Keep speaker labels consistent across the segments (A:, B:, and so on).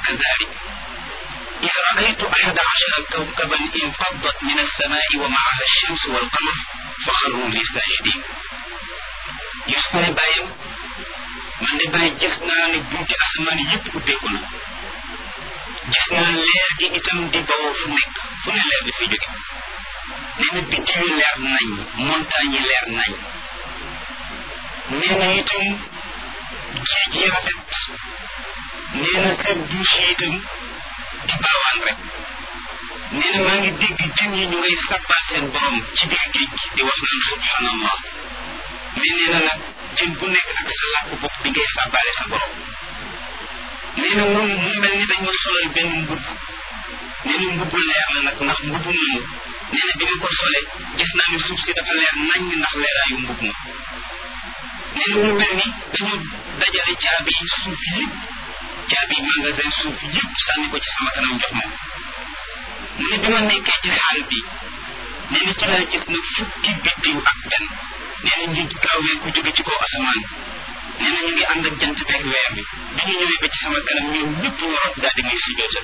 A: كذلك إذ رأيت أحد عشر كوكبا انفضت من السماء ومعها الشمس والقمر فخروا لي ساجدين يسكن بايم man de bàyyi gis naa ne bunti asamaan yëpp ubbeeku na gis naa leer gi itam di bawoo fu nekk fu ne leer di fi jóge nee na biddiw yi leer nañ montagne yi leer nañ nee na itam géej yi rafet nee na seen douche yi itam di baawaan rek nee na maa ngi dégg jën yi ñu ngay sabbal seen borom ci biir géej gi di wax naan subhanallah mais nee na nag jën bu nekk ak sa làkk bopp bi ngay sàbbaale sa borom nee na moom mu mel ni dañ ma solal benn mbubb nee na mbubb leer la nag ndax mbubb moomu nee na bi ma ko solee gis naa ne suuf si dafa leer nañ ndax leeraayu mbubb ma nee na mu mel ni dañu dajale caabi suuf yëpp caabi magasin suuf yëpp sànni ko ci sama kanam jox ma mu ne bi ma nekkee ci xaal bi nee na ci laa gis na fukki biddiw ak benn nee na ñu gaawee ku jóge ci kaw asamaan nee na ñu ngi ànd ak jant beeg weer bi bi ñu ñëwee ba ci sama kanam ñoom ñëpp ñu rot daal di may sujootal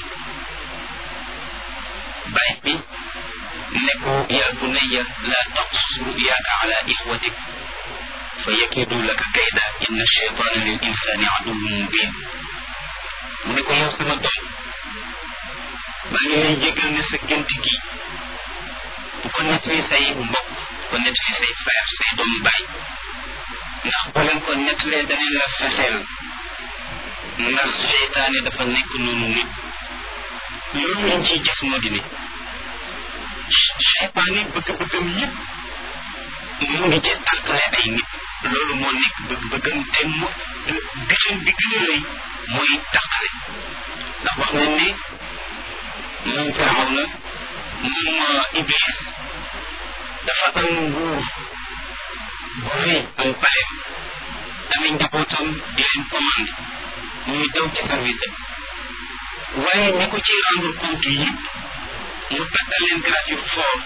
A: bàyyi bi ne ko yaa bunayya laa taqsus ruyaaka ala ixwatik fa yakidu laka kayda inna cheytaana lil insani aduwwun mubin mu ne ko yow sama doom maa ngi lay jégal ne sa gént gi bu ko nettali say mbokk ko nettali say frère say doomu baay ndax boo leen ko nettalee danañ la fexeel ndax seytaane dafa nekk noonu nit loolu lañ ciy gis moo di ne seytaane bëgg-bëggam yëpp mu ngi ci tàqale ay nit loolu moo nekk bëgg-bëggam te mu gisam bi gën a rëy mooy tàqale ndax wax nañ ne moom firaw na moom iblis dafa am nguur bu rëy am paleem amee njabootam di leen commandé ñuy daw ci service waaye ñi ko ci rendre compte yëpp mu takkal leen grade yu fort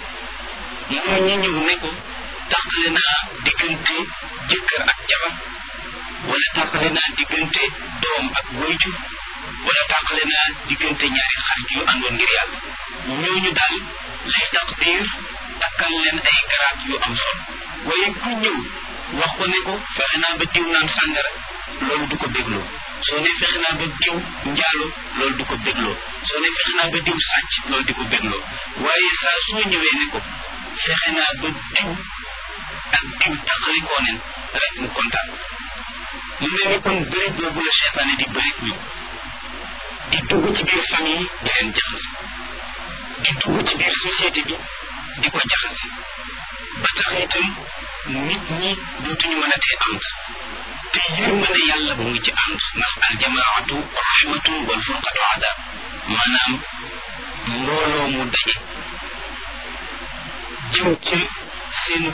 A: mooy ñi ñëw ne ko tàqale naa diggante jëkkër ak jabar wala tàqale naa diggante doom ak wayjur wala tàqale naa diggante ñaari xarit yu àndoon ngir yàlla ñooñu daal lay taqdir takkal leen ay garaat yu am solo waaye ku ñëw wax ko ne ko fexe naa ba diw naan sàngara loolu du ko bégloo soo ne fexe naa ba diw njaalo loolu du ko bégloo soo ne fexe naa ba diw sàcc loolu di ko bégloo waaye saa soo ñëwee ne ko fexe naa ba diw ak diw taxalikoo nen rek mu kontaan mu mel ni kon bëri boobu la seytaane di bëri ñu di dugg ci biir famille di leen jaxase di dugg ci biir société bi di ko jaxase ba tax itam nit ñi dootuñu mën a tee ànd te yërmande yàlla mu ngi ci ànd ndax aljamaatu rahmatun wal furqatu adab maanaam mbooloo mu daje jëm ci seen